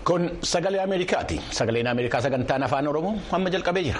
Kun sagalee Ameerikaati. Sagaleen Ameerikaa sagantaan afaan Oromoo amma jalqabee jira.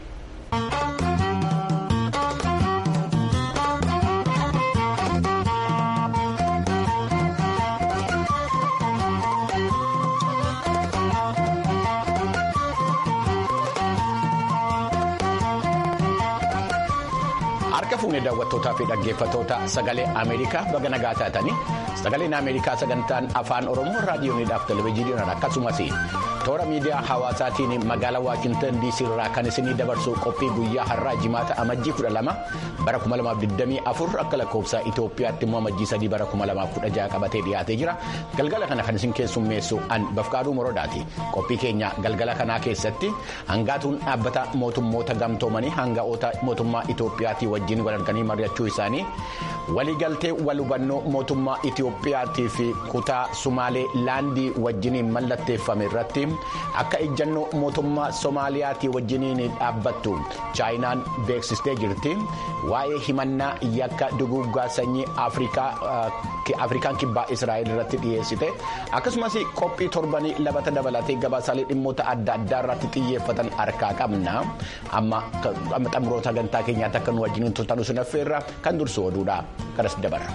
Harka fuunee daawwattootaa fi dhaggeeffattoota sagalee Ameerikaa baga nagaa taatanii sagaleen Ameerikaa sagantaan afaan Oromoo raadiyooniidhaaf televezyiiniidhaan akkasumas toora miidiyaa hawaasaatiin magaalaa Waashintan DC irraa kan isinii dabarsu qophii guyyaa har'aa jimaata amajjii 12 bara 2024 akka lakkoofsa Itoophiyaatti immoo amajjii 3 bara 2016 qabatee dhiyaatee jira. Galgala kana kan isin keessummeessu an Bafqaaduu Morodaati. Qophii keenya galgala kanaa keessatti hangaatuun dhaabbata mootummoota gamtoomanii hangafoota mootummaa Itoophiyaatii wajjin wal arganii mari'achuu isaanii waliigaltee wal hubannoo mootummaa Itoophiyaatii fi kutaa Sumaalee laandii wajjiniin mallatteeffame irratti akka ejjannoo mootummaa Soomaaliyaatii wajjiniin dhaabbattu chaayinaan beeksistee jirti. Waa'ee himannaa yakka duguuggaa sanyii Afrikaan kibbaa Israa'el irratti dhiyeessite akkasumas qophii torbanii labata dabalatee gabaasaalee dhimmoota adda addaa irratti xiyyeeffatan harkaa qabna. Amma xumuroota sagantaa keenyaatti akka nu wajjiniin turtan sun affeerra kan dursu oduudha. Kanas dabarra.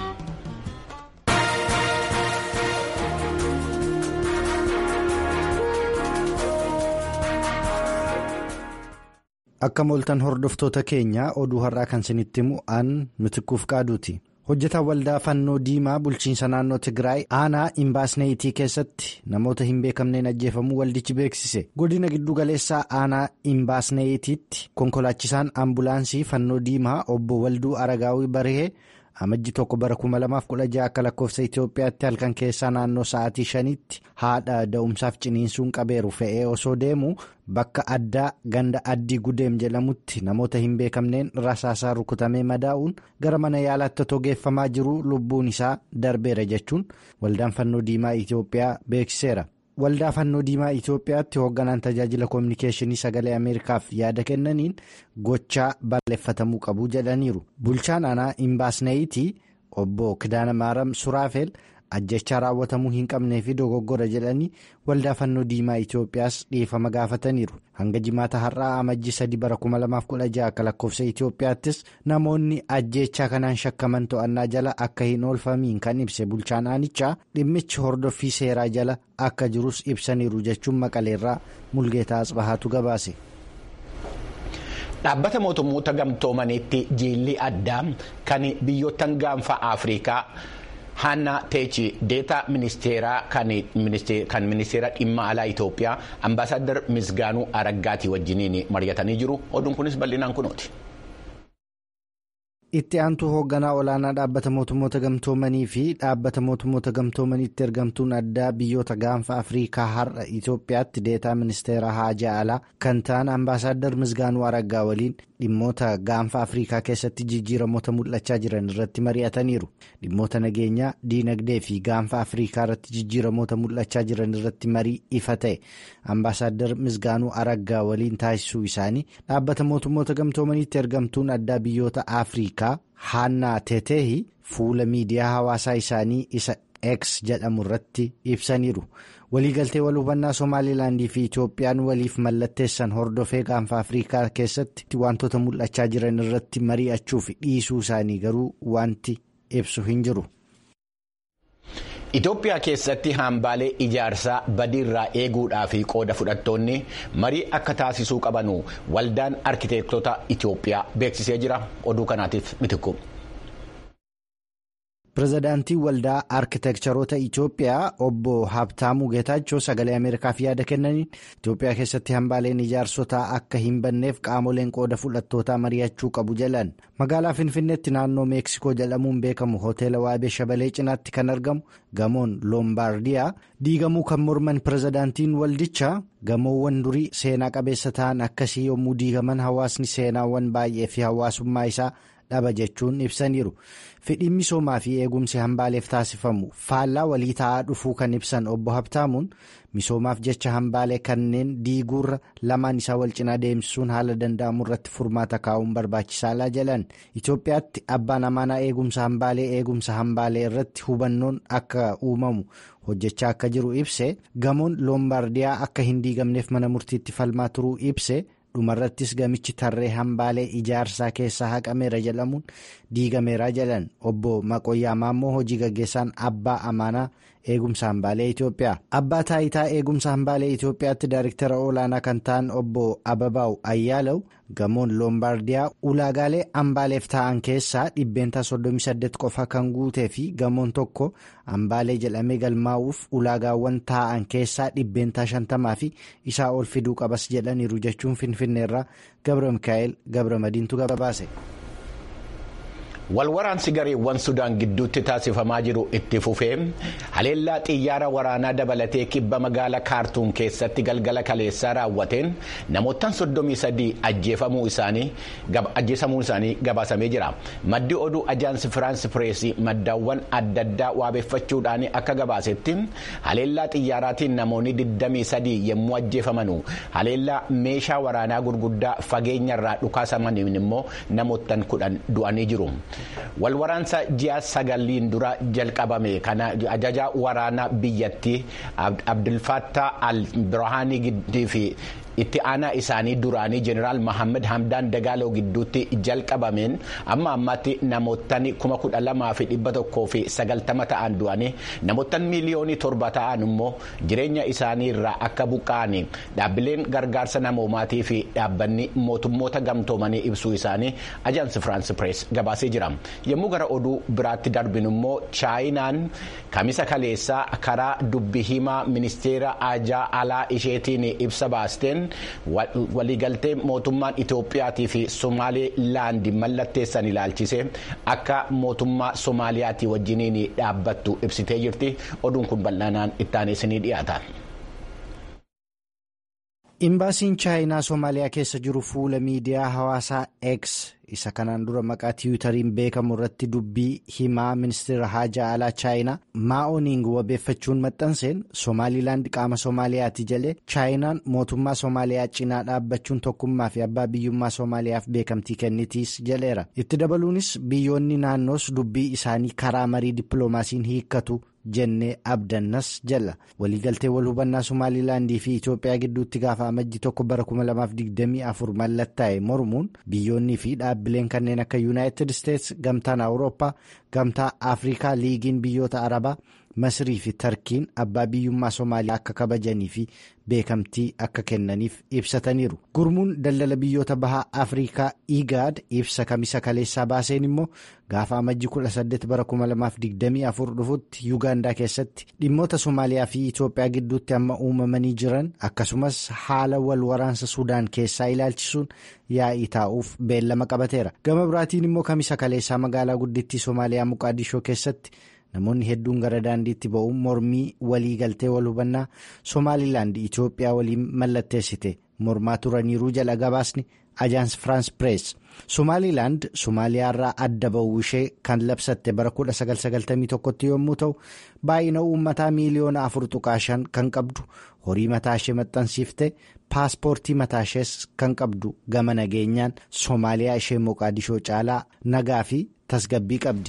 Akka mooltan hordoftoota keenya oduu har'aa kan isinitti himu aan mitikuuf qaaduuti. Hojjetaan waldaa fannoo diimaa bulchiinsa naannoo Tigraay aanaa imbaasneeyitii keessatti namoota hin beekamneen ajjeefamuu waldichi beeksise. Godina giddu galeessaa aanaa imbaasneeyitiitti konkolaachisaan ambulaansii fannoo diimaa obbo Walduu Aragaawii Barihee amajji tokko bara 2016 akka lakkoofsa Itoophiyaatti halkan keessaa naannoo sa'aatii shaniitti haadha da'umsaaf ciniinsuun qabeeru fe'ee osoo deemu bakka addaa ganda addii gudeem jedhamutti namoota hin beekamneen rasaasaa rukutamee madaa'uun gara mana yaalaatti otoo geeffamaa jiru lubbuun isaa darbeera jechuun waldaan fannoo diimaa Itoophiyaa beeksiseera. Waldaa fannoo diimaa Itoophiyaatti hoogganaan tajaajila koominikeeshinii sagalee Ameerikaaf yaada kennaniin gochaa balleeffatamuu qabu jedhaniiru. Bulchaan aanaa imbaasneeyitii obbo Kidaana Maaram Suraafeel ajjechaa raawwatamuu hin qabnee fi dogoggora jedhanii waldaa fannoo diimaa Itoophiyaas dhiifama gaafataniiru. Hanga jimaata har'aa amajjii sadii bara 2016 akka lakkoofsa Itoophiyaattis namoonni ajjechaa kanaan shakkaman to'annaa jala akka hin oolfamiin kan ibse bulchaan aanichaa dhimmichi hordoffii seeraa jala akka jirus ibsaniiru jechuun maqaleerraa mulgeetaa asbahaatu gabaase. Dhaabbata mootummoota gamtoomaniitti jiilli addaa kan biyyoottan gaanfa Afrikaa. Haannaa Teechi deetaa ministeeraa kan ministeera dhimma alaa Itoophiyaa ambaasaadar Misgaanuu Araggaatii wajjiniin mari'atanii jiru. Oduun kunis bal'inaan kunooti. Itti aantuu hoogganaa olaanaa dhaabbata mootummoota gamtoomanii fi dhaabbata mootummoota gamtoomaniitti ergamtuun addaa biyyoota gaanfa Afrikaa har'a Itoophiyaatti deetaa ministeera haajaa alaa kan ta'an ambaasaadar Misgaanuu Araggaa waliin dhimmoota gaanfa Afrikaa keessatti jijjiiramoota mul'achaa jiran irratti mari'ataniiru. Dhimmoota nageenyaa, diinagdee fi gaanfa Afrikaa irratti jijjiiramoota mul'achaa jiran irratti marii ifa ta'e ambaasaadar Misgaanuu Araggaa waliin taasisuu isaanii dhaabbata mootummoota gamtoomaniitti ergamtuun addaa biyyoota Afrikaa. Haannaa Teeteehi fuula miidiyaa hawaasaa isaanii isa X jedhamu irratti ibsaniiru. Waliigaltee wal hubannaa Somaalilaandii fi Itoophiyaan waliif mallatteessan hordofee gaanfa Afrikaa keessatti wantoota mul'achaa jiran irratti mari'achuuf dhiisuu isaanii garuu wanti ibsu hin jiru. Itoophiyaa keessatti hambaalee ijaarsaa badiirraa eeguudhaa fi qooda fudhattoonni marii akka taasisuu qabanu waldaan arkiteektota Itoophiyaa beeksisee jira. Oduu kanaatiif mitikku. Pireezidaantii waldaa arkiteekcharoota Itoophiyaa obbo Habtaamuu Geetaachoo sagalee Ameerikaaf yaada kennaniin Itoophiyaa keessatti hambaaleen ijaarsotaa akka hin banneef qaamoleen qooda fudhattootaa mari'achuu qabu jedhan. Magaalaa Finfinneetti naannoo Meeksikoo jedhamuun beekamu hoteela Waabee Shabalee cinaatti kan argamu gamoon Loombaardiyaa diigamuu kan morman pireezidaantiin waldichaa gamoowwan durii seenaa qabeessa ta'an akkasii yommuu diigaman hawaasni seenaawwan baay'ee fi hawaasummaa isaa dhaba jechuun ibsaniiru. Fedhiin misoomaa fi eegumsi hambaaleef taasifamu faallaa walii ta'aa dhufuu kan ibsan obbo Habtaamuun misoomaaf jecha hambaalee kanneen diiguurra lamaan isaa wal cinaa deemsisuun haala danda'amu irratti furmaata kaa'uun barbaachisaadha jedhan. Itoophiyaatti abbaan amaanaa eegumsa hambaalee eegumsa hambaalee irratti hubannoon akka uumamu hojjechaa akka jiru ibse gamoon loombaardiyaa akka hin diigamneef mana murtiitti falmaa turuu ibse. dhumarrattis gamichi tarree hambaalee ijaarsaa keessaa haqameera jedhamuun diigameera jedhan obbo Maqoyyaa Maammoo hojii gaggeessaan abbaa amaanaa eegumsa hambaalee Itoophiyaa. Abbaa taayitaa eegumsa hambaalee Itoophiyaatti daariktara olaanaa kan ta'an obbo Ababaa'u Ayyaalaw gamoon loombaardiyaa ulaagaalee hambaaleef ta'an keessaa dhibbeentaa 38 qofa kan guutee fi gamoon tokko hambaalee jedhamee galmaa'uuf ulaagaawwan ta'an keessaa dhibbeentaa 50 fi isaa ol fiduu qabas jedhaniiru jechuun finfinneerraa Gabra Mikaa'el Gabra Madiintu gabaase. Walwaraansi gareewwan Sudaan gidduutti taasifamaa jiru itti fufee haleellaa xiyyaara waraanaa dabalatee kibba magaala kaartuum keessatti galgala kaleessaa raawwateen namoottan soddomii sadii ajjeefamuu isaanii gabaasamee jira. Maddi oduu ajaansi Firaansi Pireesii maddaawwan adda addaa waabeeffachuudhaan akka gabaasetti haleellaa xiyyaaraatiin namoonni 23 yommuu ajjeefamanu haleellaa meeshaa waraanaa gurguddaa fageenyarraa dhukaasamaniin immoo namoottan kudhan du'anii jiru. walwaraansa ji'a sagaliin dura jalqabame kana ajaja waraanaa biyyattii abdulfattaa al-birhaanii fi itti aanaa isaanii duraanii jeneraal Mohaammed Hamdaan Dagaaloo gidduutti jalqabameen amma ammaatti namoottan kuma kudha lamaa fi dhibba tokkoo fi sagaltama ta'an du'anii namoottan miiliyoonii torba ta'an immoo jireenya isaanii irraa akka buqqa'an dhaabbileen gargaarsa namoomaatii fi dhaabbanni mootummoota gamtoomanii ibsuu isaanii ajaansi firaansi pirees gabaasee jira yommuu gara oduu biraatti darbinu immoo chaayinaan kamisa kaleessaa karaa dubbi himaa ministeera ajaa alaa isheetiin ibsa baasteen. waliigaltee mootummaan Itoophiyaatii fi Somaalilaandi mallatteessan ilaalchise akka mootummaa Soomaaliyaatii wajjiniin dhaabbattu ibsitee jirti oduun kun bal'aanaan ittaanee isinii dhiyaata. Imbaasiin chaayinaa Soomaaliyaa keessa jiru fuula miidiyaa hawaasaa X isa kanaan dura maqaa tiwutariin beekamu irratti dubbii himaa ministeera haajaa alaa chaayinaa maa'ooniing wabeeffachuun maxxanseen Soomaalilaand qaama Soomaaliyaati jedhe chaayinaan mootummaa Soomaaliyaa cinaa dhaabbachuun tokkummaa fi abbaa biyyummaa Soomaaliyaaf beekamtii kennitiis jedheera. Itti dabaluunis biyyoonni naannoos dubbii isaanii karaa marii dippiloomaasiin hiikkatu. jennee abdannas jala waliigaltee wal hubannaa somaalilaandii fi itoophiyaa gidduutti gaafa amajji tokko bara 2024 mallattaa'e mormuun biyyoonnii fi dhaabbileen kanneen akka yuunaayitid isteets gamtaan awurooppaa gamtaa afrikaa liigiin biyyoota arabaa masrii fi tarkiin abbaa biyyummaa soomaaliyaa akka kabajanii fi beekamtii akka kennaniif ibsataniiru gurmuun daldala biyyoota bahaa afrikaa igaad ibsa kamisa kaleessaa baaseen immoo gaafa amajji 18 bara 2024 dhufutti yuugaandaa keessatti dhimmoota soomaaliyaa fi itoophiyaa gidduutti amma uumamanii jiran akkasumas haala wal waraansa suudaan keessaa ilaalchisuun yaa'ii taa'uuf beellama qabateera gama biraatiin immoo kamisa kaleessaa magaalaa guddittii soomaaliyaa muqaadishoo keessatti. namoonni hedduun gara daandiitti ba'uun mormii walii galtee wal hubannaa soomaalilaand itoophiyaa waliin mallatteessite mormaa turaniiruu jala gabaasni ajaans firaans pirees soomaalilaand soomaaliyaarraa adda ba'uu ishee kan labsatte bara 1991tti yommuu ta'u baay'ina uummataa miiliyoona afur tuqaa shan kan qabdu horii mataa ishee maxxansiifte paaspoortii mataa ishees kan qabdu gama nageenyaan soomaaliyaa ishee moqaadishoo caalaa nagaa fi tasgabbii qabdi.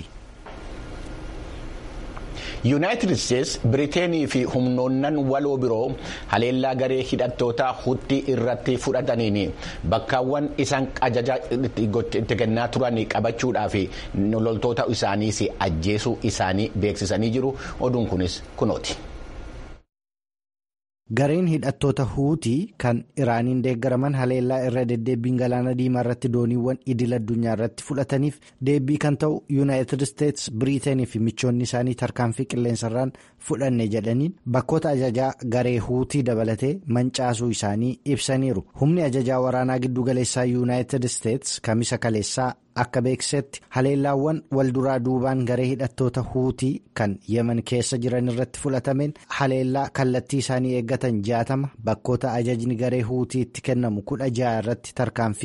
yuunaayitid isteets biriteenii fi humnoonnan waloo biroo haleellaa garee hidhattoota hutti irratti fudhataniin bakkaawwan isaan ajaja itti kennaa turan qabachuudhaaf loltoota isaaniis ajjeesuu isaanii beeksisanii jiru oduun kunis kunooti. gareen hidhattoota huutii kan iraaniin deeggaraman haleellaa irra deddeebbiin galaana diimaa irratti dooniiwwan idil addunyaa irratti fudhataniif deebbii kan ta'u yuunaayitid isteets biriiteenii fi michoonni isaanii tarkaanfii qilleensarraan fudhanne jedhaniin bakkoota ajajaa garee huutii dabalatee mancaasuu isaanii ibsaniiru humni ajajaa waraanaa giddugaleessaa yuunaayitid isteets kamisa kaleessaa akka beeksisetti haleellaawwan walduraa duubaan garee hidhattoota huutii kan yemen keessa jiran irratti fudhatameen haleellaa kallattii isaanii eeggatan jaatama bakkoota ajajni garee huutii itti kennamu kudha ja'a irratti tarkaanfii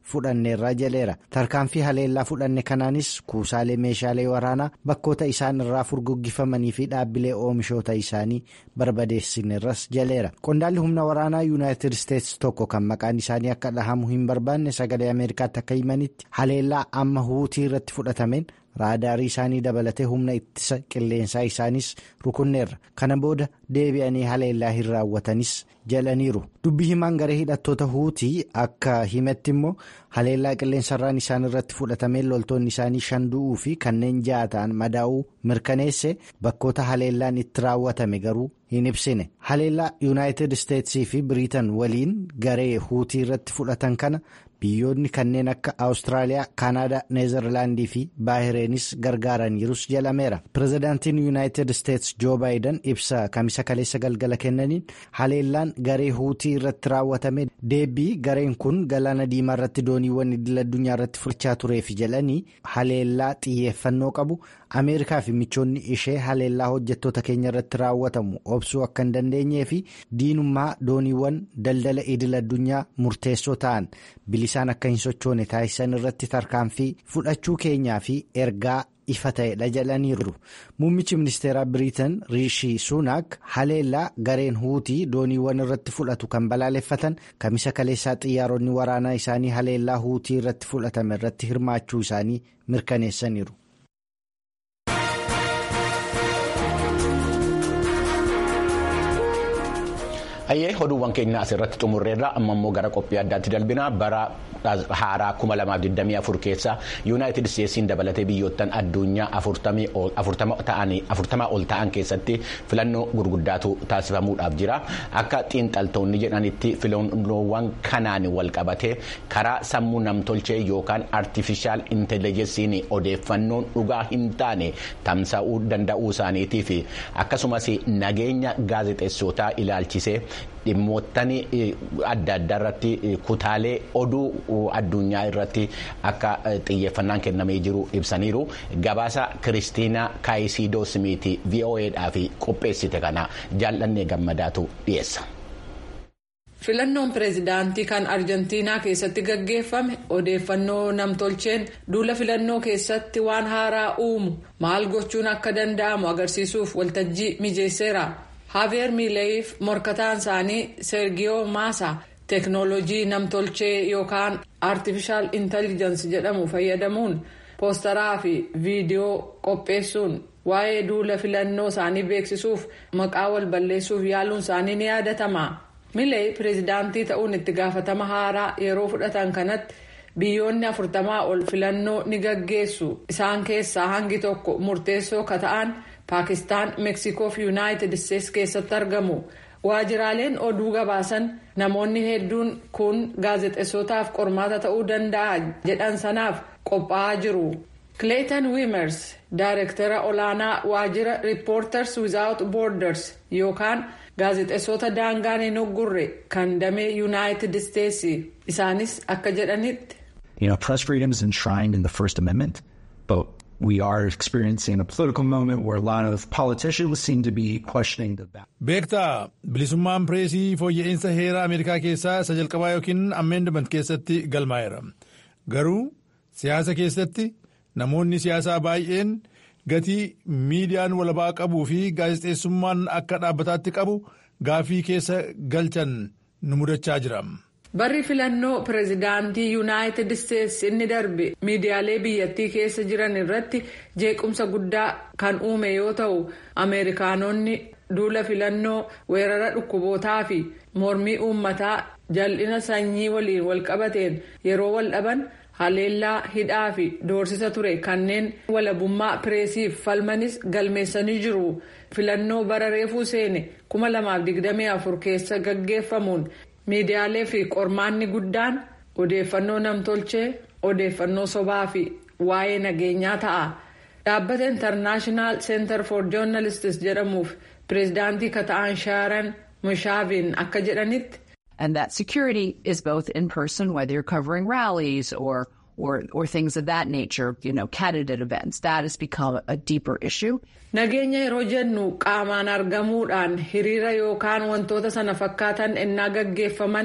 fudhanneerra jaleera tarkaanfii haleellaa fudhanne kanaanis kuusaalee meeshaalee waraanaa bakkoota isaan irraa furguggifamanii fi dhaabbilee oomishoota isaanii barbadeessinerras jaleera qondaalli humna waraanaa yuunaayitid isteetsi tokko kan maqaan isaanii akka dhahamu hin barbaanne sagalee ameerikaatti akka himanitti haleellaa amma huutii irratti fudhatameen raadaarii isaanii dabalatee humna ittisa qilleensaa isaaniis rukunneerra kana booda deebi'anii haleellaa hin raawwatanis jalaniiru dubbii himaan garee hidhattoota huutii akka himetti immoo haleellaa qilleensarraan isaan irratti fudhatameen loltoonni isaanii shan du'uu fi kanneen ja'a ta'an madaa'uu mirkaneesse bakkoota haleellaan itti raawwatame garuu hin ibsine haleellaa yuunaayitid isteetsii fi biriitan waliin garee huutii irratti fudhatan kana biyyoonni kanneen akka awustiraaliyaa kaanaadaa neezerlaandii fi baahireenis gargaaraniirus jalameera pirezidaantiin yuunaayitid isteets joo baayidan ibsa kamisa kaleessa galgala kennaniin haleellaan garee huutii irratti raawwatame deebii gareen kun galaana diimaa irratti dooniiwwan idil addunyaa irratti fudhachaa tureef jedhanii haleellaa xiyyeeffannoo qabu ameerikaa fi michoonni ishee haleellaa hojjettoota keenya irratti raawwatamu obsuu akka hin dandeenyee fi diinummaa dooniiwwan daldala idil addunyaa murteessoo ta'an bilisaan akka hin sochoone taasisan irratti tarkaanfii fudhachuu keenyaa fi ergaa ifa ta'edha jedhaniiru muummichi ministeeraa biriitan riishii suunaak haleellaa gareen huutii dooniiwwan irratti fudhatu kan balaaleffatan kamisa kaleessaa xiyyaaronni waraanaa isaanii haleellaa huutii irratti fudhatame irratti hirmaachuu isaanii mirkaneessaniiru. Hayyee oduuwwan keenya asirratti xumurreerra amma immoo gara qophii addaatti darbina bara haaraa 2024 keessa yuunaayitid isteetsiin dabalatee biyyoottan addunyaa 40 ol ta'an keessatti filannoo gurguddaatu taasifamuudhaaf jira akka xiinxaltoonni jedhanitti filannoowwan kanaan wal qabatee karaa sammuu namtolchee yookaan artifishaal intelejensiin odeeffannoon dhugaa hin taane tamsa'uu danda'uu isaaniitii fi akkasumas nageenya gaazexeessootaa ilaalchisee. dhimmoottan adda addaa irratti kutaalee oduu addunyaa irratti akka xiyyeeffannaan kennamee jiru ibsaniiru gabaasa kiristiinaa kaayisidoo simiitii vo'eedhaaf qopheessite kana jaallannee gammadaatu dhiyeessa. filannoon pireezidaantii kan arjentiinaa keessatti gaggeeffame odeeffannoo namtolcheen duula filannoo keessatti waan haaraa uumu maal gochuun akka danda'amu agarsiisuuf waltajjii mijeesseera. Haaveer Miileef morkataan isaanii Sergiyoo Maasa teeknooloojii namtolchee yookaan Artificial Intelligence jedhamu fayyadamuun poostaraa fi viidiyoo qopheessuun waa'ee duula filannoo isaanii beeksisuuf maqaa wal balleessuuf yaaluun isaanii ni yaadatama. Milee pireezidaantii ta'uun itti gaafatama haaraa yeroo fudhatan kanatti biyyoonni afurtamaa ol filannoo ni gaggeessu isaan keessaa hangi tokko murteessoo ka ta'an. paakistaan meeksikoo fi yuunaayitid isteetsi keessatti argamu waajiraaleen oduu gabaasan namoonni hedduun kun gaazexeessootaaf qormaata ta'uu danda'a jedhan sanaaf qophaa'aa jiru. kileetan wiimers daayirektara olaanaa waajjira riippoorters wizaawut boorders yookaan gaazexeessota daangaan hin oggurre kan damee yuunaayitid isteetsi isaanis akka jedhanitti. You know, press freedom is enshrined in the First Amendment, but we are experiencing a political moment where a lot of politicians seem to be questioning the beektaa bilisummaan pireesii fooyya'insa heeraa ameerikaa keessaa isa jalqabaa yookiin ammeendament keessatti galmaa'eera garuu siyaasa keessatti namoonni siyaasaa baay'een gatii miidiyaan walabaa qabuu fi gaazexeessummaan akka dhaabbataatti qabu gaafii keessa galchan nu mudachaa jira. barri filannoo pireezidaantii yuunaayitid isteetsi inni darbe miidiyaalee biyyattii keessa jiran irratti jeequmsa guddaa kan uume yoo ta'u ameerikaanonni duula filannoo weerara dhukkubootaa fi mormii uummataa jal'ina sanyii waliin walqabateen yeroo wal dhaban haleellaa hidhaa fi doorsisa ture kanneen walabummaa pireesiif falmanis galmeessanii jiru filannoo bara reefuu seene 2024 keessa gaggeeffamuun. miidiyaalee fi qormaanni guddaan odeeffannoo namtolchee odeeffannoo sobaa fi waa'ee nageenyaa ta'a dhaabbata intarnaashinaal center for journalists jedhamuuf pireezidaantii kata'an shaaran mushaaviin akka jedhanitti. and that security is both in person whether you're covering rallies or or or things of that nature you know candidate events that has become a deeper issue. nageenya yeroo jennu qaamaan argamuudhaan hiriira yookaan wantoota sana fakkaatan ennaa gaggeeffaman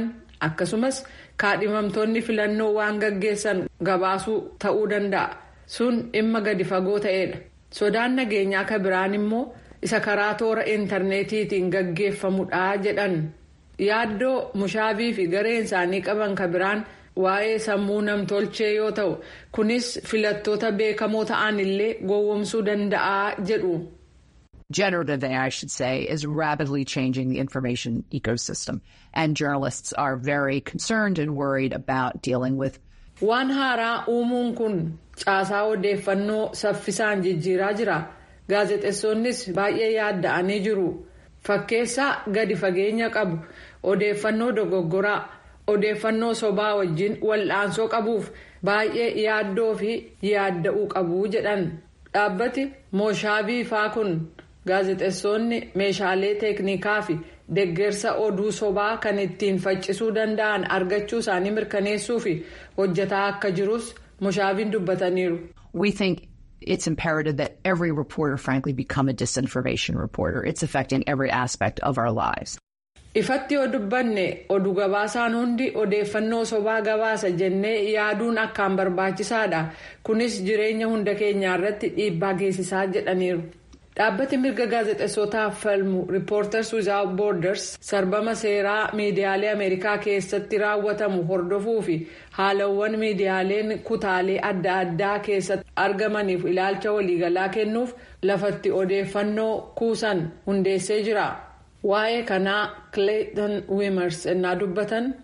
akkasumas kaadhimamtoonni filannoo waan gaggeessan gabaasuu ta'uu danda'a sun dhimma gadi fagoo ta'edha sodaan nageenyaa ka biraan immoo isa karaa toora intarneetiitiin gaggeeffamudha jedhan yaaddoo mushaabii fi gareen isaanii qaban ka biraan waa'ee sammuu namtolchee yoo ta'u kunis filattoota beekamoo ta'an illee gowwomsuu danda'a jedhu. Generative AI, I should say, is rapidly changing the information ecosystem, and journalists are very concerned and worried about dealing with. Waan haaraa uumuun kun caasaa odeeffannoo saffisaan jijjiiraa jira. Gaazexeessonnis baay'ee yaadda'anii jiru. Fakkeessaa gadi fageenya qabu odeeffannoo dogoggoraa odeeffannoo sobaa wajjin wal'aansoo qabuuf baay'ee yaaddoo fi yaadda'uu qabu jedhan. Dhaabbati Moshaabii faa kun. gaazexeessonni meeshaalee teeknikaa fi deggersa oduu sobaa kan ittiin faccisuu danda'an argachuu isaanii mirkaneessuu fi hojjetaa akka jirus moshaabiin dubbataniiru. We think it's imperative that every reporter frankly become a disinformation reporter. It's affecting every aspect of our lives. Ifatti yoo dubbanne oduu gabaasaan hundi odeeffannoo sobaa gabaasa jennee yaaduun akkaan barbaachisaadha. Kunis jireenya hunda keenyaa irratti dhiibbaa geessisaa jedhaniiru. dhaabbati mirga gaazexeessotaaf falmu riippoorters without borders sarbama seeraa miidiyaalee ameerikaa keessatti raawwatamu hordofuu fi haalawwan miidiyaaleen kutaalee adda addaa keessatti argamaniif ilaalcha waliigalaa kennuuf lafatti odeeffannoo kuusan hundeessee jira waa'ee kanaa clayton wimers ennaa dubbatan.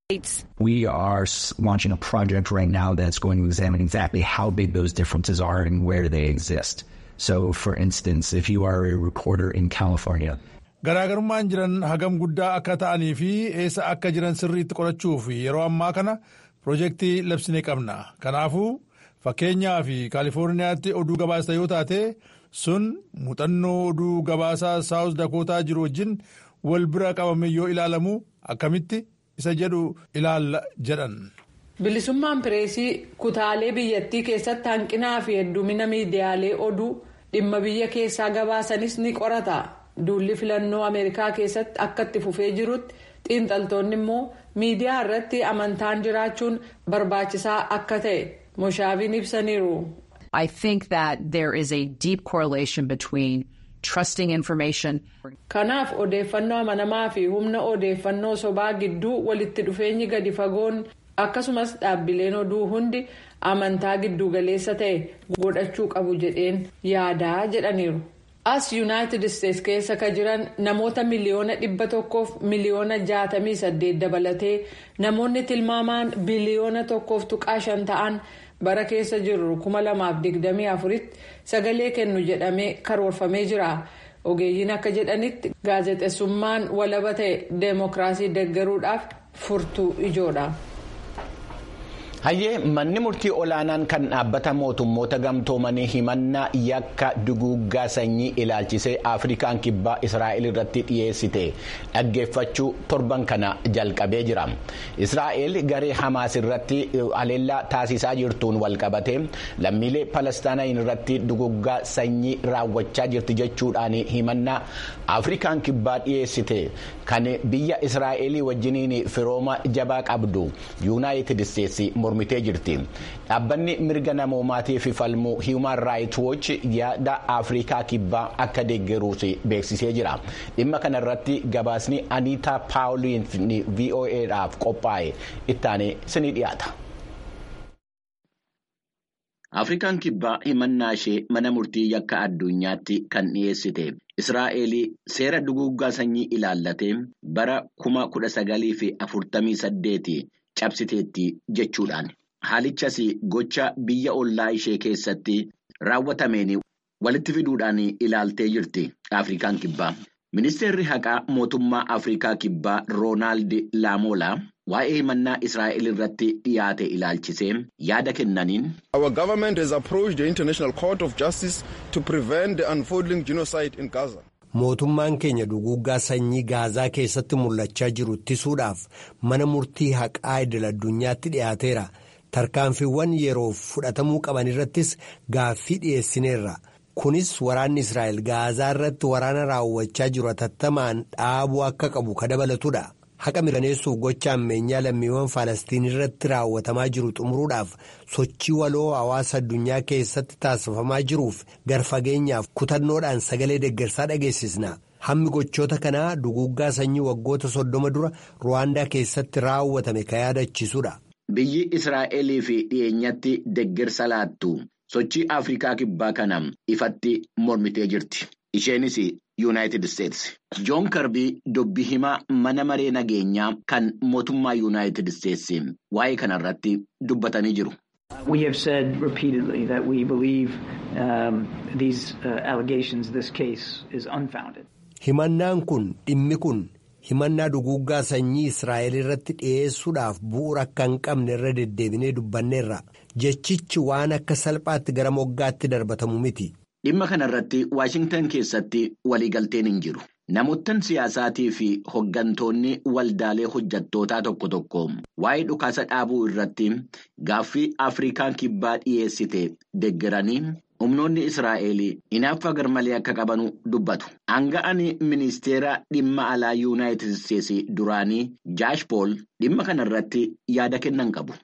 We are launching a project right now that's going to examine exactly how big those differences are and where they exist. So, for instance, if you are a reporter in California. Garaagarummaan jiran hagam guddaa akka ta'anii fi eessa akka jiran sirriitti qorachuuf yeroo ammaa kana piroojeektii labsine qabna. Kanaafuu fakkeenyaa fi Kaalifoorniyaatti oduu gabaasta yoo taate sun muuxannoo oduu gabaasaa saawus dakootaa jiru wajjin wal bira qabame yoo ilaalamu akkamitti isa jedhu ilaalla jedhan. bilisummaan pireesii kutaalee biyyattii keessatti hanqinaa fi heddumina miidiyaalee oduu dhimma biyya keessaa gabaasanis ni qorata duulli filannoo ameerikaa keessatti akka itti fufee jirutti xiinxaltoonni immoo miidiyaa irratti amantaan jiraachuun barbaachisaa akka ta'e moshaabiin ibsaniiru. I think that there is a deep correlation between trusting information. Kanaaf odeeffannoo amanamaa fi humna odeeffannoo sobaa gidduu walitti dhufeenyi gadi fagoon. akkasumas dhaabbileen oduu hundi amantaa giddugaleessa ta'e godhachuu qabu jedheen yaadaa jedhaniiru. as yuunaayitid isteets keessa ka jiran namoota miliyoona dhibba tokkoof miliyoona jaatamii saddeet dabalatee namoonni tilmaamaan biliyoona tokkoof tuqaa shan ta'an bara keessa jirru kuma lamaaf digdamii afuritti sagalee kennu jedhamee karoorfamee jira. ogeeyyiin akka jedhanitti gaazexeessummaan walaba ta'e deemokiraasii deggaruudhaaf furtuu ijoodha. hayyee manni murtii olaanaan kan dhaabbata mootummoota gamtoomanii himannaa yakka duguuggaa sanyii ilaalchisee afrikaan kibbaa israa'el irratti dhiyeessite dhaggeeffachuu torban kana jalqabee jira israa'el garee hamaas irratti haleellaa taasisaa jirtuun walqabate lammiilee palestaanayin irratti duguuggaa sanyii raawwachaa jirti jechuudhaan himannaa afrikaan kibbaa dhiyeessite kan biyya israa'elii wajjiniin firooma jabaa qabdu yuunaayitid isteetsi mormitee jirti dhaabbanni mirga namoomaatiif falmu hiiman raayit wooch yaada afrikaa kibbaa akka deeggaruus beeksisee jira dhimma kana irratti gabaasni aniitaa paawuliin voa'dhaaf qophaa'e ittaanee sinii dhiyaata. Afrikaan kibbaa himannaa ishee mana murtii yakka addunyaatti kan dhiyeessite. Israa'eel seera duguuggaa sanyii ilaallatee bara kuma kudha sagalii fi afurtamii saddeeti cabsiteetti jechuudhaan. Haalichas gocha biyya ollaa ishee keessatti raawwatameen walitti fiduudhaan ilaaltee jirti Afrikaan kibbaa. Ministeerri haqaa mootummaa Afrikaa kibbaa Roonaald Laamoolaa waa'ee himannaa Israa'el irratti dhiyaate ilaalchisee yaada kennaniin. Our government has approached the International Court of Justice to prevent the unfolding genocide in Gaza. Mootummaan keenya duguuggaa sanyii gaazaa keessatti mul'achaa jiru ittisuudhaaf mana murtii haqaa idil addunyaatti dhiyaateera. Tarkaanfiiwwan yeroof fudhatamuu qaban irrattis gaaffii dhiyeessineerra. Kunis waraanni Israa'el gaazaa irratti waraana raawwachaa jiru hatattamaan dhaabuu akka qabu ka dabalatudha. haqa mirkaneessuuf gocha ammeenyaa lammiiwwan Falastiin irratti raawwatamaa jiru xumuruudhaaf sochii waloo hawaasa addunyaa keessatti taasifamaa jiruuf garfageenyaaf kutannoodhaan sagalee deeggarsaa dhageessisna. Hammi gochoota kanaa duguuggaa sanyii waggoota soddoma dura Ruwaandaa keessatti raawwatame kan yaadachiisudha. Biyyi Israa'elii fi dhiyeenyatti deeggarsa laattu sochii Afrikaa kibbaa kana ifatti mormitee jirti. Isheenis Yuunaayitid Isteetsi. Joon Karbii dubbii himaa mana maree nageenyaa kan mootummaa Yuunaayitid Isteetsi waa'ee kanarratti dubbatanii jiru. We have said repeatedly that we believe um, these uh, allegations, this case is unfounded. Himannaan kun dhimmi kun himannaa duguuggaa sanyii Israa'el irratti dhiyeessuudhaaf bu'uura akka hin qabne irra deddeebinee dubbanneerra. Jechichi waan akka salphaatti gara moggaatti darbatamu miti. Dhimma kanarratti Waashingtan keessatti waliigalteen hin jiru. Namoottan siyaasaatii fi hoggantoonni waldaalee hojjattootaa tokko tokko waa'ee dhukaasa dhaabuu irratti gaaffii Afrikaan kibbaa dhiyeessite deeggaranii humnoonni Israa'el hinaaffaa garmalee akka qabanu dubbatu. Aanga'aan ministeera dhimma alaa Yuunaayitid Isteetsi duraanii Jaash Pool dhimma kanarratti yaada kennan qabu.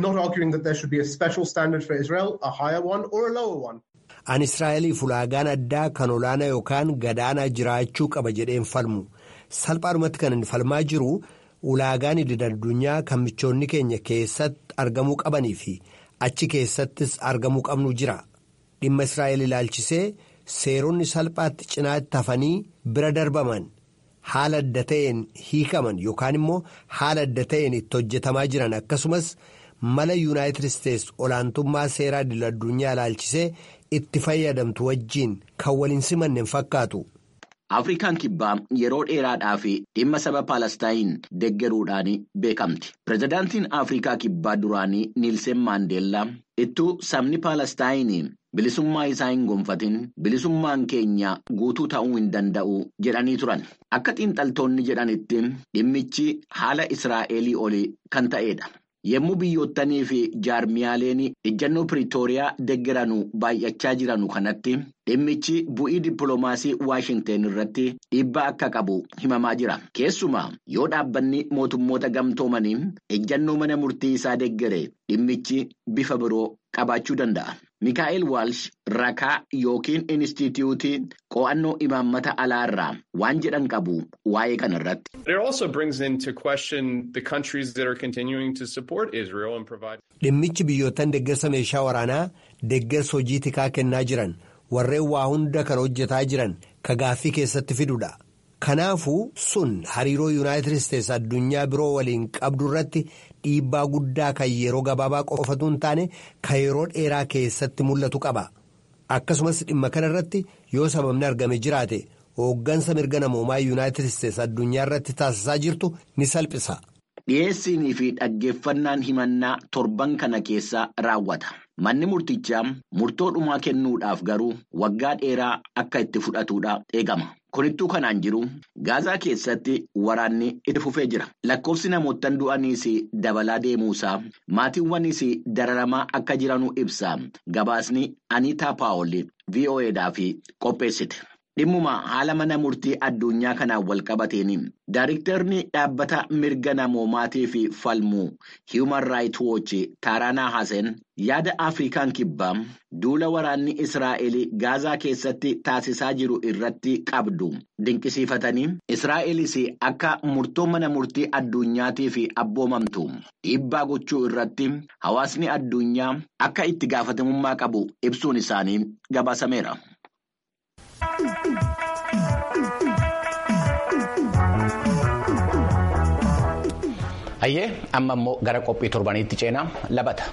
An Israa'eliif ulaagaan addaa kan olaanaa yookaan gadaanaa jiraachuu qaba jedheen falmu. Salphaadhumatti kan inni falmaa jiru ulaagaan idil-addunyaa kan michoonni keenya keessatti argamuu qabanii fi achi keessattis argamuu qabnu jira. Dhimma Israa'el ilaalchisee seeronni salphaatti cinaatti hafanii bira darbaman haala adda ta'een hiikaman yookaan immoo haala adda ta'een itti hojjetamaa jiran akkasumas mala yuunaayitid isteetsi olaantummaa seeraa idil-addunyaa ilaalchisee itti fayyadamtu wajjiin kan waliin simanne hin fakkaatu. Afrikaan kibbaa yeroo dheeraadhaa fi dhimma saba Paalestaayin deeggaruudhaan beekamti. Pireezidaantiin Afrikaa kibbaa duraanii Niilsen Maandeellaa ittuu sabni Paalestaayin bilisummaa isaa hin gonfatin bilisummaan keenya guutuu ta'uu hin danda'u jedhanii turan. Akka xiinxaltoonni jedhanitti dhimmichi haala Israa'elii olii kan ta'edha. Yommuu biyyoottanii fi jaarmiyaaleen ejjannoo Piriitooriyaa deeggaranu baay'achaa jiranu kanatti dhimmichi bu'ii dippiloomaasii Waashingteen irratti dhiibbaa akka qabu himamaa jira. Keessumaa yoo dhaabbanni mootummoota gamtoomanii ejjannoo mana murtii isaa deeggare dhimmichi bifa biroo qabaachuu danda'a. Mikaa'el Waalsh rakaa yookiin Inistituutii qo'annoo imaammata alaarraa waan jedhan qabu waa'ee kanarratti. Dhimmichi biyyoottan deeggarsa meeshaa waraanaa deeggarsa hojii tikaa kennaa jiran warreen waa hunda kan hojjetaa jiran ka gaaffii keessatti fidudha. Kanaafuu sun hariiroo yuunaayitid isteetsi addunyaa biroo waliin qabdu irratti dhiibbaa guddaa kan yeroo gabaabaa qofatu hin taane kan yeroo dheeraa keessatti mul'atu qaba. Akkasumas dhimma kana irratti yoo sababni argame jiraate hooggansa mirga namoomaa yuunaayitid isteetsi addunyaa irratti taasisaa jirtu ni salphisa. Dhiyeessiinii fi dhaggeeffannaan himannaa torban kana keessa raawwata. Manni murtichaa murtoo dhumaa kennuudhaaf garuu waggaa dheeraa akka itti fudhatudha eegama. Kunittuu kanaan jiru gaazaa keessatti waraanni itti fufee jira. Lakkoofsi namoottan du'aniis dabalaa deemuusaa maatiiwwanis dararamaa akka jiranuu ibsa. Gabaasni Aniitaa Paawol VOAdhaaf qopheessite. Dhimmuma haala mana murtii addunyaa kanaan wal qabateen Daayiriktarri dhaabbata mirga namoomaatiif falmuu Human Rights Watch Taaraanaa Hasen yaada Afrikaan kibbaa duula waraanni Israa'el gaazaa keessatti taasisaa jiru irratti qabdu dinqisiifatanii Israa'elis akka murtoo mana murtii addunyaatiif abboomamtu dhiibbaa gochuu irratti hawaasni addunyaa akka itti gaafatamummaa qabu ibsuun isaanii gabaasameera. Hayyee amma immoo gara qophii torbaniitti ceenaa labata.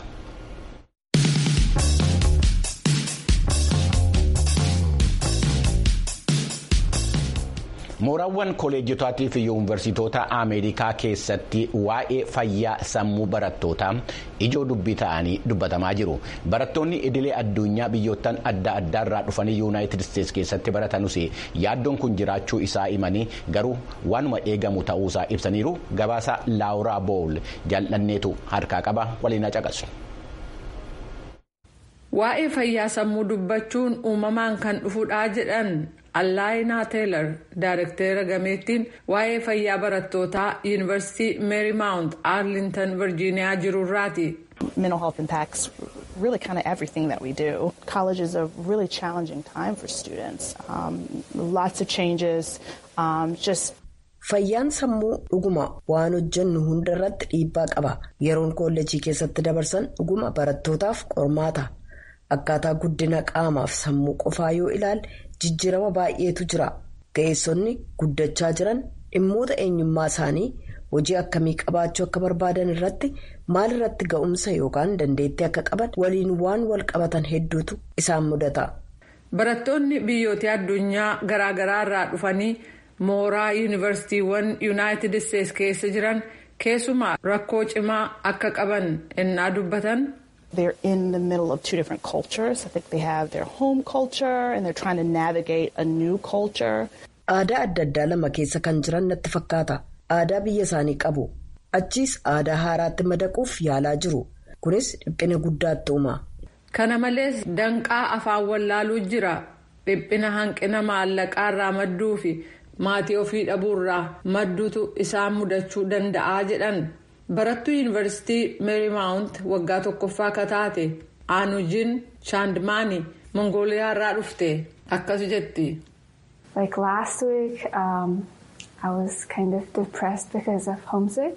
Mooraawwan koolejjitaatii fi yuunivarsiitota Ameerikaa keessatti waa'ee fayyaa sammuu barattootaa ijoo dubbii ta'anii dubbatamaa jiru. Barattoonni idilee addunyaa biyyoottan adda addaarraa dhufanii yuunaayitid isteetsi keessatti baratanus yaaddoon kun jiraachuu isaa himanii garuu waanuma eegamu ta'uusaa ibsaniiru gabaasa laawuraa bool jaalladheetu harkaa qaba waliin caqasu. Waa'ee fayyaa sammuu dubbachuun uumamaan kan dhufudhaa jedhan allaayinaa teelar daarekteera gameettiin waa'ee fayyaa barattootaa yuunivarsiitii meerimaawunt aarlintan virjiiniyaa jirurraati. mental health impacts really kind of everything that we do. College is a really challenging time for students. Um, lots of changes, um, just Fayyaan sammuu dhuguma waan hojjennu hunda irratti dhiibbaa qaba. Yeroon koolleejii keessatti dabarsan dhuguma barattootaaf qormaata. Akkaataa guddina qaamaaf sammuu qofaa yoo ilaalle jijjiirama baay'eetu jira. Ga'eessonni guddachaa jiran dhimmoota eenyummaa isaanii hojii akkamii qabaachuu akka barbaadan irratti maal irratti ga'umsa yookaan dandeettii akka qaban waliin waan wal qabatan hedduutu isaan mudata. Barattoonni biyyoota addunyaa garaagaraa irraa dhufanii mooraa yuunivarsiitiiwwan yuunaayitid isteetsi keessa jiran keessumaa rakkoo cimaa akka qaban ennaa dubbatan. They're in the middle of two different cultures. I think they have their home culture and they're trying to navigate a new culture. Aadaa adda addaa lama keessa kan jiran natti fakkaata. Aadaa biyya isaanii qabu. Achiis aadaa haaraatti madaquuf yaalaa jiru. Kunis dhiphina guddaatti uuma. Kana malees danqaa afaan wallaaluu jira. Dhiphina hanqina maallaqaa irraa madduu fi maatii ofii dhabuurraa madduutu isaan mudachuu danda'a jedhan. Barattuu yuunivarsiitii meerimaawunt waggaa tokkoffaa akka taate aanujiin chaandmaanii mongooliyaa irraa dhufte akkas jetti. Like last week, um, I was kind of depressed because of homesick.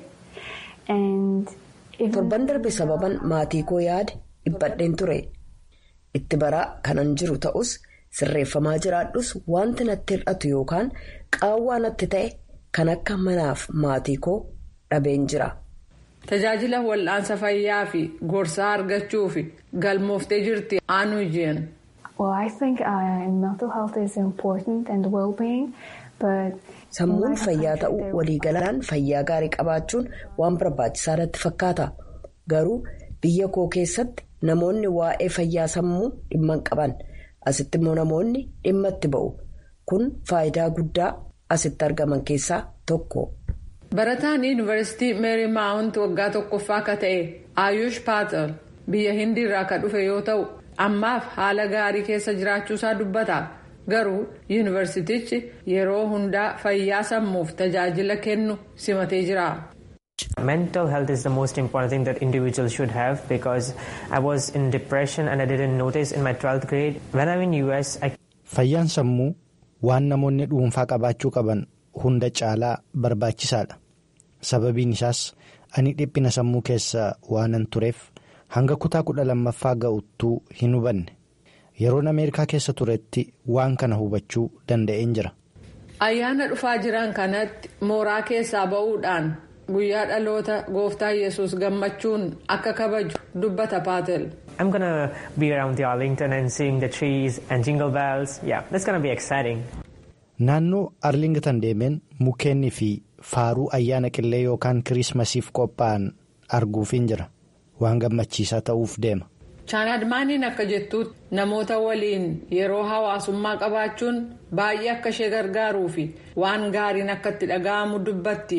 And Torban darbe sababan maatii koo yaade dhiphadheen ture. Itti baraa kanan jiru ta'us sirreeffamaa jiraadhus wanti natti hir'atu yookaan qaawwaa natti ta'e kan akka manaaf maatii koo dhabeen jira. Tajaajila wal'aansa fayyaa fi gorsaa argachuuf galmooftee jirti aanujiin. well, I think uh, mental health is important and well-being, but Sammuun fayyaa ta'uu waliigalaan fayyaa gaarii qabaachuun waan barbaachisaa natti fakkaata. Garuu biyya koo keessatti namoonni waa'ee fayyaa sammuu dhimma hin qaban. Asitti immoo namoonni dhimma itti ba'u. Kun faayidaa guddaa asitti argaman keessaa tokko. Barataan yuunivarsiitii meerimaawunt waggaa tokkoffaa akka ta'e Ayush Paatel biyya hindiirraa akka dhufe yoo ta'u ammaaf haala gaarii keessa jiraachuusaa dubbata. Garuu yuunivarsiitichi yeroo hundaa fayyaa sammuuf tajaajila kennu simatee jira. Mental health is the most important thing that individuals should have because I was in depression and I didn't notice in my 12th grade. When I'm in US, I... Fayyaan sammuu waan namoonni dhuunfaa qabaachuu qaban hunda caalaa barbaachisaadha. Sababiin isaas ani dhiphina sammuu keessa waanan tureef hanga kutaa kudha lammaffaa ga'uttuu hin hubanne. Yeroon Ameerikaa keessa turetti waan kana hubachuu danda'een jira. Ayyaana dhufaa jiran kanatti mooraa keessaa ba'uudhaan guyyaa dhaloota gooftaa yesus gammachuun akka kabaju dubbata paatel. I'm gonna be around the Arlington and seeing the trees and jingle bells. Yeah, that's gonna be exciting. Naannoo Arlington deemeen mukkeenii fi faaruu ayyaana qillee yookaan kiriismasiif qophaa'an arguufin jira. Waan gammachiisaa ta'uuf deema. chaanadmaaniin akka jettuutti namoota waliin yeroo hawaasummaa qabaachuun baay'ee akka ishee gargaaruu fi waan gaariin akka itti dhaga'amu dubbatti.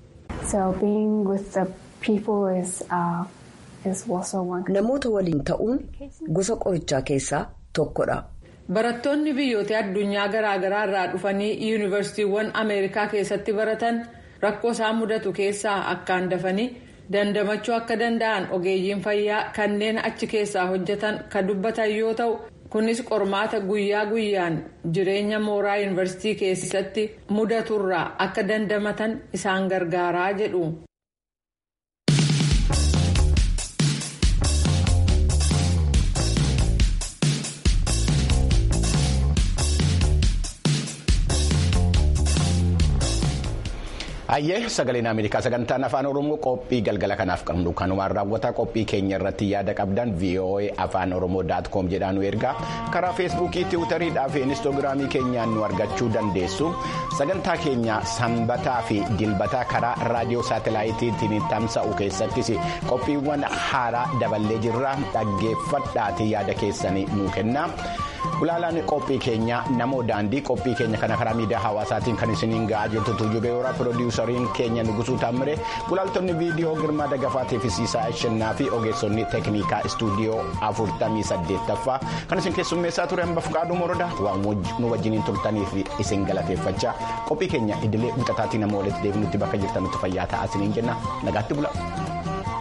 so being with the people is, uh, is also one. Namoota waliin ta'uun gosa qorichaa keessaa tokkodha. Barattoonni biyyoota addunyaa garaagaraa irraa dhufanii yuunivarsiitiiwwan Ameerikaa keessatti baratan rakkoo isaan mudatu keessaa akkaan dafanii. dandamachuu akka danda'an ogeeyyiin fayyaa kanneen achi keessaa hojjetan kan dubbatan yoo ta'u kunis qormaata guyyaa guyyaan jireenya mooraa yuunivarsiitii keessatti mudaturraa akka dandamatan isaan gargaaraa jedhu. Hayyee sagaleen Ameerikaa sagantaan afaan Oromoo qophii galgala kanaaf qabnu kanumaan raawwata qophii keenya irratti yaada qabdan VOA afaan Oromoo daat koom jedhaan nu ergaa karaa feesbuukii tiwutariidhaa fi inistoogiraamii keenyaan nu argachuu dandeessu sagantaa keenya sanbataa fi dilbataa karaa raadiyoo saatelaayitiin tamsa'u keessattis qophiiwwan haaraa daballee jirra dhaggeeffadhaatii yaada keessanii nu kenna. Gulaalaan qophii keenya namoo daandii qophii keenya kana karaa miidiyaa hawaasaatiin kan isiniin ga'aa jirtu tuujubee horaa piroodiwusariin keenya nugusuu taamire gulaaltonni viidiyoo girmaa dagafaatii fi siisaa ishennaa fi ogeessonni teeknikaa istuudiyoo afurtamii saddeettaffaa kan isin keessummeessaa ture hamba fuqaaduu morodaa waan nu wajjiniin turtaniif isin galateeffachaa qophii keenya idilee wixataatii nama walitti deebinutti bakka jirtanutti fayyaa ta'aa isiniin jenna nagaatti bula.